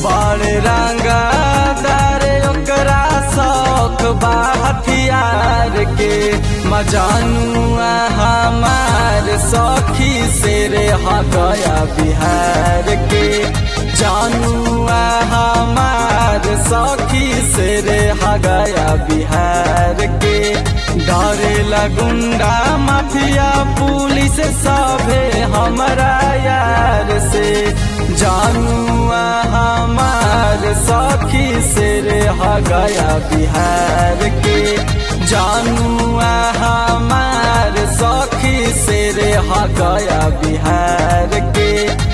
बड़े रंगदार ओकरा शौक बा हथियार के मजानुआ हमार सखी से रे हा गया बिहार के जानुआ हमार सखी से रे हा गया बिहार के डरे लगुंडा माफिया पुलिस सभे हमारा यार से जानुआ हमार सखी से रे हा गया बिहार के जानुआ हमार सखी से रे हा गया बिहार के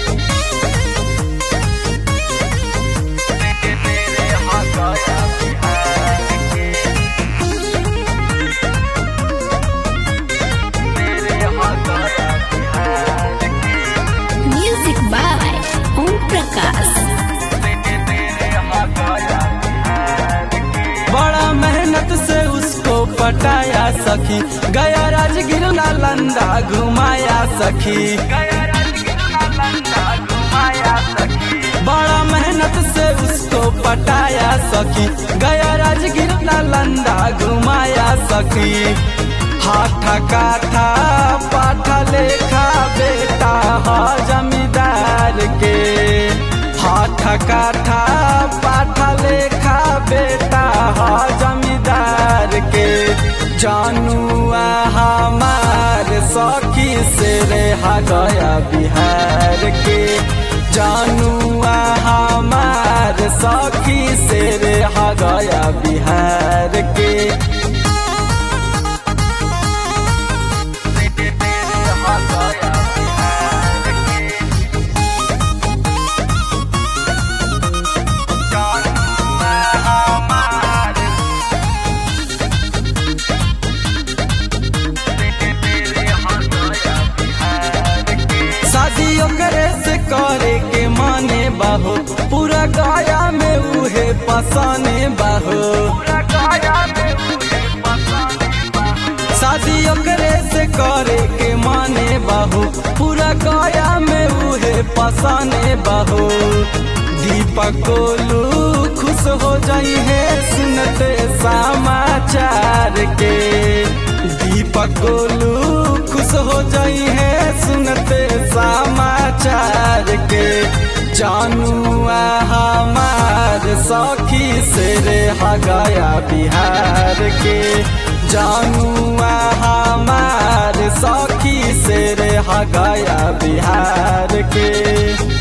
Music by Om Prakash. बड़ा मेहनत से उसको पटाया सखी गया राजगिर नालंदा घुमाया सखी बड़ा मेहनत से उसको पटाया सखी गया राजगिर नालंदा घुमाया सखी हाथा काठा पाठा लेखा बेटा हा जमींदार के हाथा काठा पाठा लेखा बेटा हा जमींदार के जानुआ हमार सखी से रे हा गया बिहार के जानुआ हमार सखी से रे हा गया बिहार के शादी ओकरे से करे के माने बाहो पूरा गाया में उहे पसाने बाहो शादी ओकरे से करे के माने बाहो पूरा गाया में उहे पसाने बाहो दीपक गोलू खुश हो जाई है सुनते समाचार के दीपक गोलू खुश हो जाई है सुनते समाचार के जानुआ हमार सखी से रे हा गया बिहार के जानुआ हमार सखी से रे हा गया बिहार के